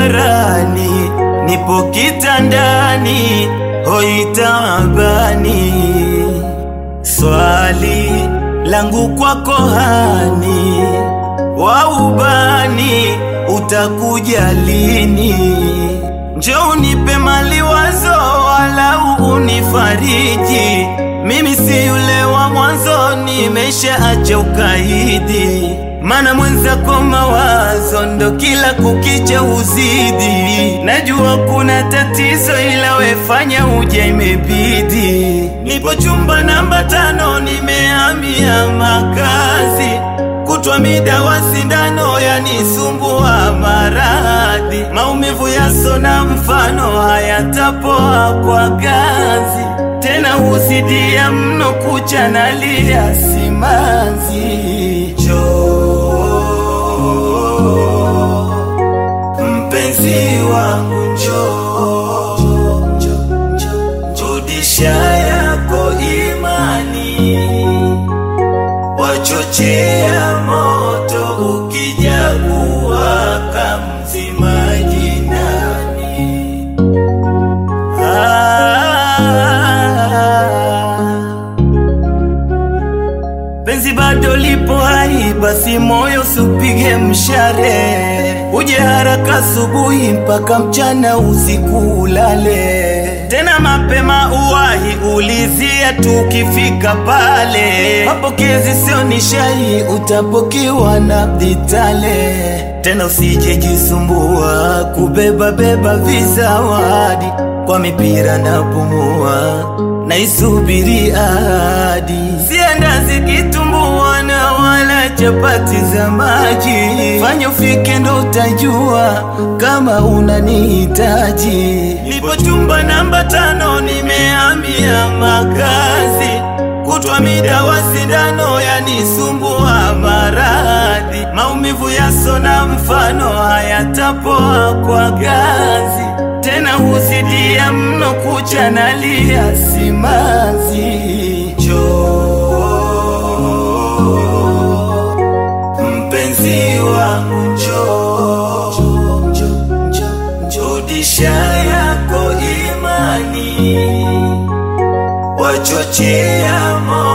barabarani, nipo kitandani, hoi taabani. Swali langu kwako hani, wa ubani utakuja lini? Njoo unipe maliwazo, walau unifariji. Mimi si yule wa mwanzo, nimeshaacha ukaidi. Mana mwenzako mawazo ndo kila kukicha uzidi. Najua kuna tatizo, ila wefanya uja, imebidi. Nipo chumba namba tano, nimehamia makazi kutwa mida wa sindano yanisumbua maradhi, maumivu yasona mfano hayatapoa kwa gazi, tena husidia mno kucha nalia simanzi. Njoo mpenzi wangu, njoo rudisha yako imani wachochea moto ukija kuwaka mzimaji nani? Ah, penzi bado lipo hai, basi moyo supige mshare, uje haraka asubuhi mpaka mchana, usiku ulale tena mapema uwahi, ulizia tukifika pale. Mapokezi sio nishai, utapokiwa na ditale. Tena usije jisumbua kubeba beba vizawadi, kwa mipira na pumua naisubiri ahadi, sienda zikitumbua na wala chapati za maji. Fanya ufike ndo utajua kama unanihitaji. Nipo chumba namba tano, nimehamia makazi, kutwa mida wa sindano yanisumbua maradhi, maumivu yasona mfano hayatapoa kwa gazi, tena huzidia mno kucha nalia simanzi. Njoo mpenzi wangu, njoo rudisha yako imani, wachochea moto